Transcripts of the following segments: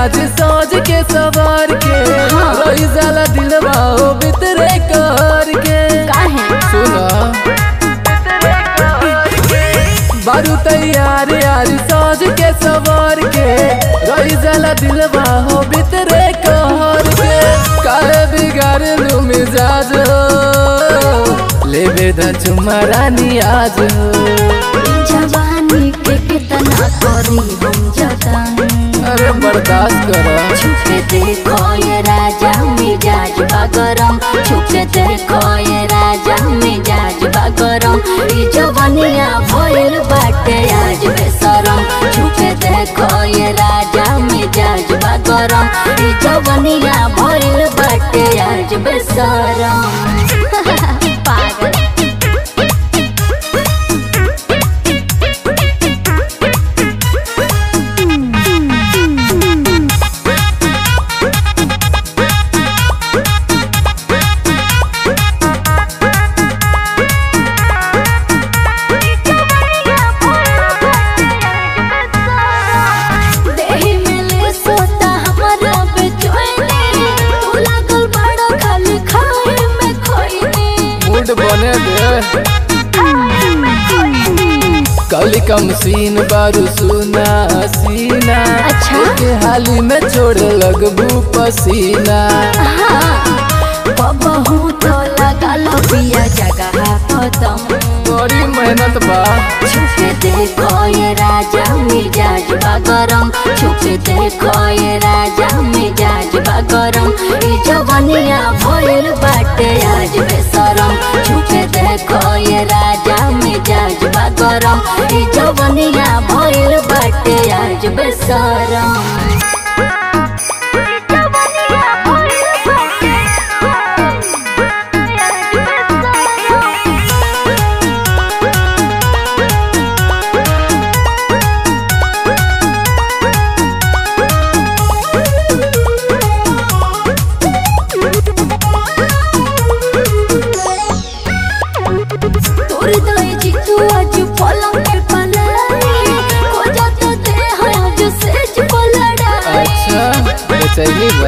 आज सोच के सवार के हाँ। रही जाला दिलवा ओ बितरे कर के काहे सुना बारू तैयार यार सोच के सवार के रही जाला दिलवा हो बितरे कर के काहे बिगाड़ लू मिजाज हो लेबे द चुम्मा रानी आज हो जवानी के कितना करी हम जतन अरे बर्दाश्त करो छुपे देखो ये राजा मिजाज बागरम छुपे देखो ये राजा मिजाज बागरम ई जवनिया भइल बाटे आज बेसरम छुपे देखो ये राजा मिजाज बागरम ई जवनिया भइल बाटे आज बेसरम पागल देहि मिले सोता हमारा बेचैनी तू लागल बड़ा खाली खाए में खोइनी मूड बने दे कली कम सीन बारू सुना सीना अच्छा। के हाली में छोड़ लगबू पसीना बबहू तो लगल पिया जगह खत्म बड़ी मेहनत बा छुपे देखो ये राजा मिजाज बागरम छुपे देखो ये राजा मिजाज बागरम ई जवनिया भइल बाटे आज बेसरम छुपे देखो ये राजा मिजाज बागरम ई जवनिया भइल बाटे आज बेसरम तोर दई जितू आज पलंग पे पलाई को जाता दे है आज सेज को लड़ाई अच्छा बेचैनी बा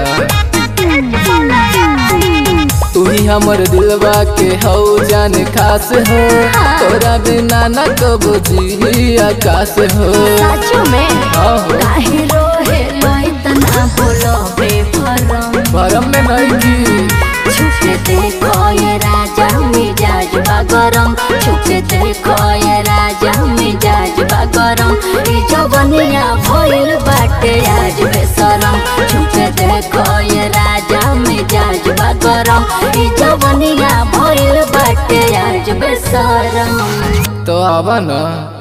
तू ही हमर दिलवा के हौ जान खास हो हाँ। तोरा बिना न कबो जी आकाश हो साचो में हाँ हो काहे रोहे लाई तना बोलो बेफरम भरम में नहीं की छुपे देखो ये राजा मिजाज बागरम छुपे देखो ये राजा मिजाज बागरम ई जवनिया भइल बाटे आज बेसरम छुपे देखो ये राजा मिजाज बागरम ई जवनिया भइल बाटे आज बेसरम तो आवा ना